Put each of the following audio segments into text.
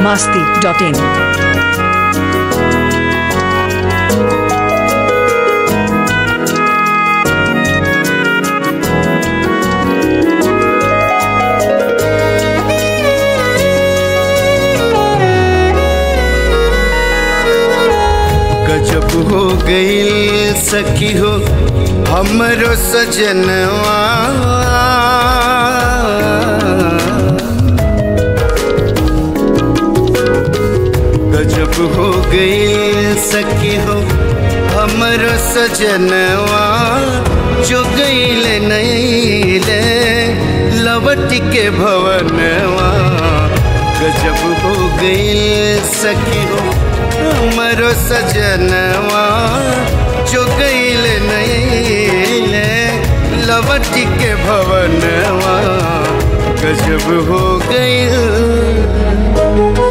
masti.in. गजब हो गई सखी हो हमरो सजनवा गजब हो गई सखी हो हमरो सजनवा जो गईल नहीं ले लवट के भवनवा गजब हो गई सखी हो हमरो सजनवा जो गईल नहीं ले लवट के भवनवा गजब हो गई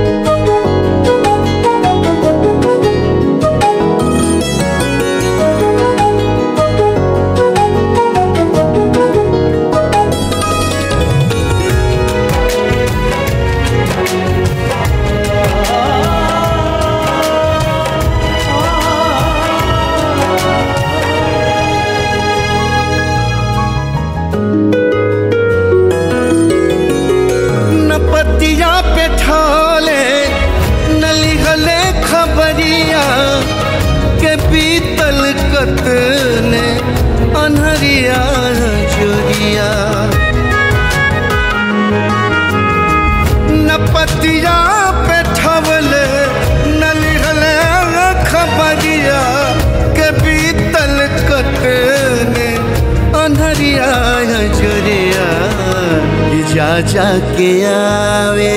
न पतिया पे ठाले न लिखले खबरिया के पीतल कतने अनहरिया चोरिया न पतिया पे ठवले न लिखले खबरिया के पीतल कतने अनहरिया चोरिया जा जा के आवे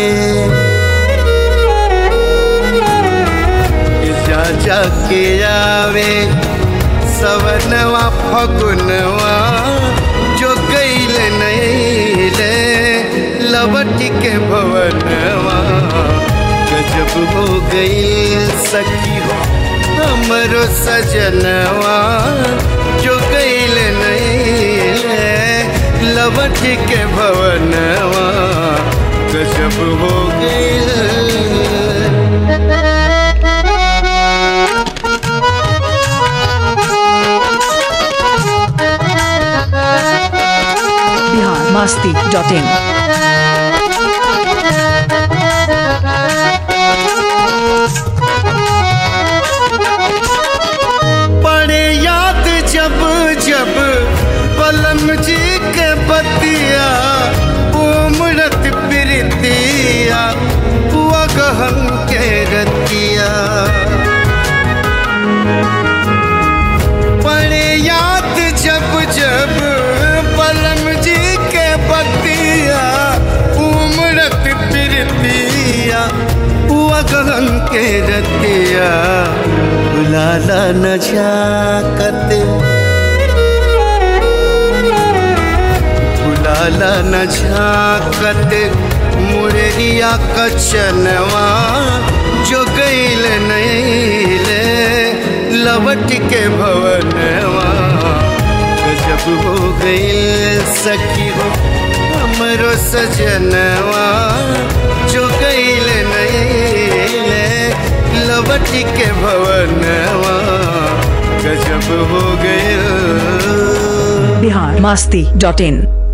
जा जा के आवे सवनवा फगुनवा जो गईल नहीं ले लवट के भवनवा गजब हो गई सखी हो हमरो सजनवा जो गईल नहीं ले लवट के भवनवा गजब हो गई Bihar masti.in. पड़े याद जब जब बलम जी के बतिया उमरत प्रीतिया हुआ गहन के रतिया पड़े याद जब जब बलम जी के बतिया उमरत प्रीतिया हुआ गहन के रतिया बुलाला न झाकत बुलाला न झाकत मुररिया कचनवा जो गईल नहीं ले लवट के भवनवा गजब हो गईल सखी हो हमरो सजनवा जो गईल नहीं ले लवट के भवनवा गजब हो गईल Bihar masti.in.